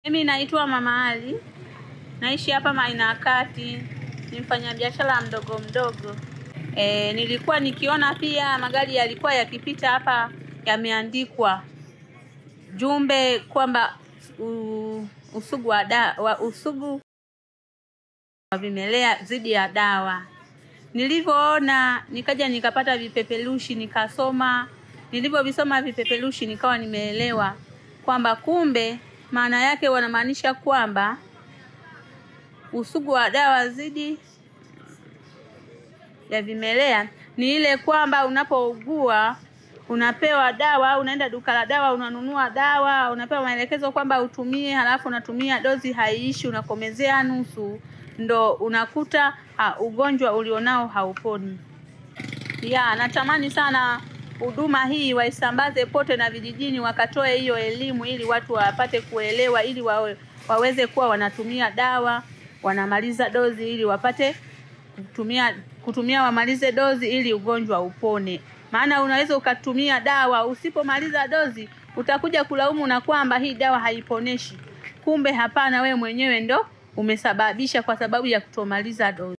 Mimi naitwa Mama Ali, naishi hapa Maina ya Kati, ni mfanyabiashara mdogo mdogo. E, nilikuwa nikiona pia magari yalikuwa yakipita hapa yameandikwa jumbe kwamba u- usugu wa, da, wa usugu wa vimelea dhidi ya dawa. Nilivyoona nikaja nikapata vipeperushi nikasoma. Nilivyovisoma vipeperushi nikawa nimeelewa kwamba kumbe maana yake wanamaanisha kwamba usugu wa dawa dhidi ya vimelea ni ile kwamba unapougua unapewa dawa au unaenda duka la dawa unanunua dawa unapewa maelekezo kwamba utumie halafu unatumia dozi haiishi unakomezea nusu ndo unakuta ha, ugonjwa ulionao hauponi ya natamani sana huduma hii waisambaze pote na vijijini wakatoe hiyo elimu ili watu wapate kuelewa ili wawe, waweze kuwa wanatumia dawa wanamaliza dozi ili wapate kutumia kutumia wamalize dozi ili ugonjwa upone maana unaweza ukatumia dawa usipomaliza dozi utakuja kulaumu na kwamba hii dawa haiponeshi kumbe hapana wewe mwenyewe ndo umesababisha kwa sababu ya kutomaliza dozi